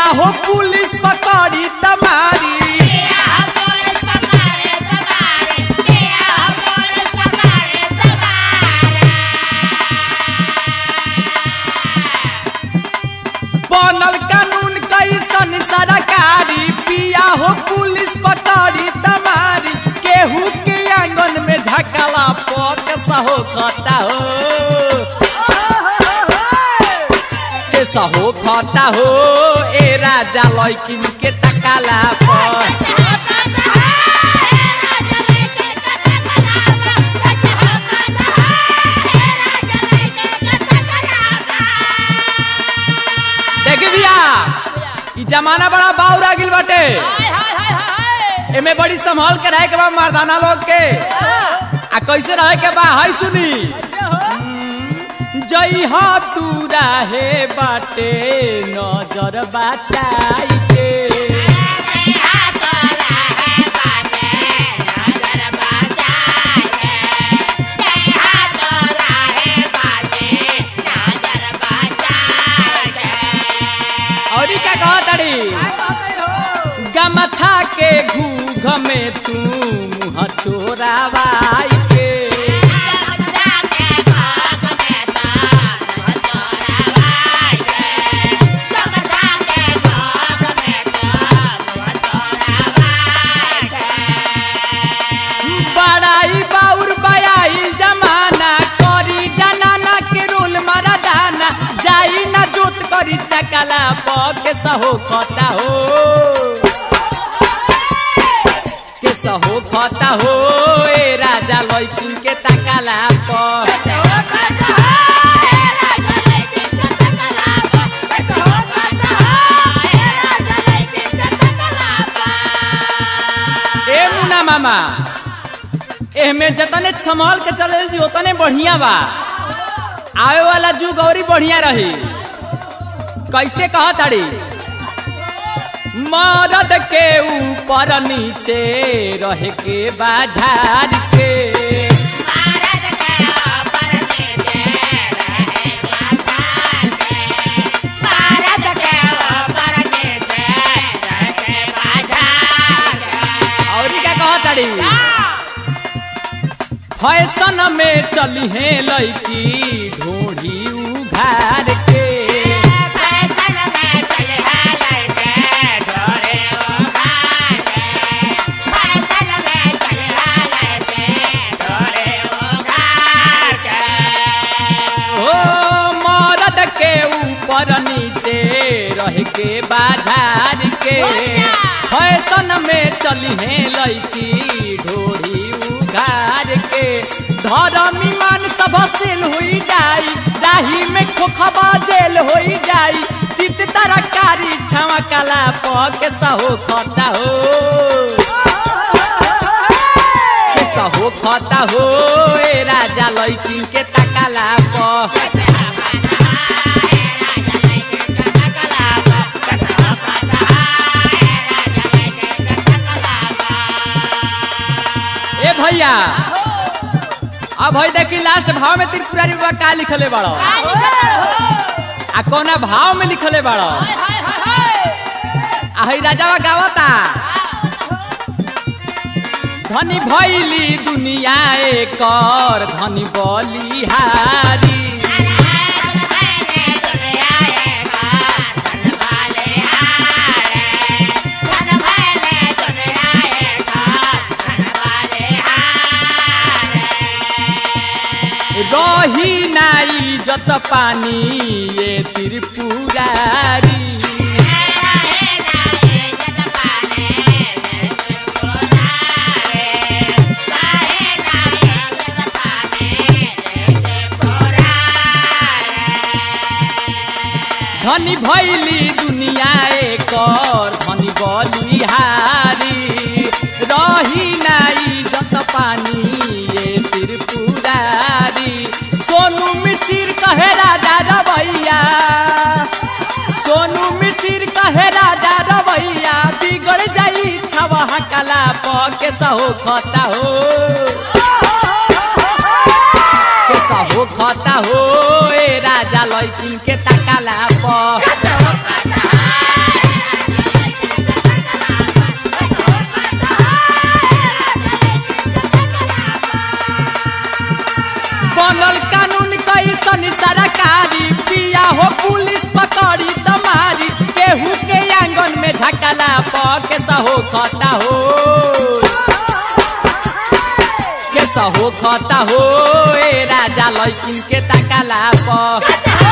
हो पुलिस पकड़ी तमारी बनल कानून कैसन सरकारी पिया हो पुलिस पकड़ी तमारी केहू के आंगन में झकला पक सहो खता हो के सहो खता हो ए राजा लैकिन के तकाला पर देख भैया ई जमाना बड़ा बाउर आ गिल बाटे एमे बड़ी संभाल के रहे के बा मर्दाना लोग के आ कैसे रहे के बा हाय सुनी जई हा तू रहे बाटे नजर बचाई के और ई का कह तारी गमछा के घूघ में तू मुँह चोरावाई के बड़ाई बाउर बयाई जमाना करी जनाना के रोल मारा दाना जाई ना जोत करी चकला पके सहो खता हो के सहो खता हो ए राजा लैकिन के तकला पर ए मुना मामा एहमे जतने संभाल के चले जी उतने बढ़िया बा आवे वाला जुग औरी बढ़िया रही कैसे कह ताड़ी मरद के ऊपर नीचे रह के बाजार के और क्या कह ताड़ी फैशन में चली है लड़की ढोढ़ी उघार के ओ मरद के ऊपर नीचे रह के बाजार के फैशन में चली है लड़की ढोरी उघार के धर्म ईमान सब सेल हुई जाई राही में खोखबा जेल होई जाई तित तरकारी छावा कला पके सहो खता हो के सहो खता हो ए राजा लैकिन के तकाला पर ए भैया अब भाई देखी लास्ट भाव में त्रिपुरारी बाबा का लिखले बाड़ो आ कौना भाव में लिखले बाड़ो आ हई राजावा गावता धनी भैली दुनिया एकर धनी बलिहारी रही नाई जत पानी ये त्रिपुरारी धनी भैली दुनिया एकर धनी बलिहारी रही नाई जत पानी ये त्रिपुरारी सोनू मिसिर कहे राजा रवैया सोनू मिसिर कहे राजा रवैया बिगड़ जाई छवा कला पके सहो खता हो केसा हो खता हो ए राजा लैकिन के तकाला प केस हो खता हो केस हो खता हो ए राजा लैकिन के ताकाला प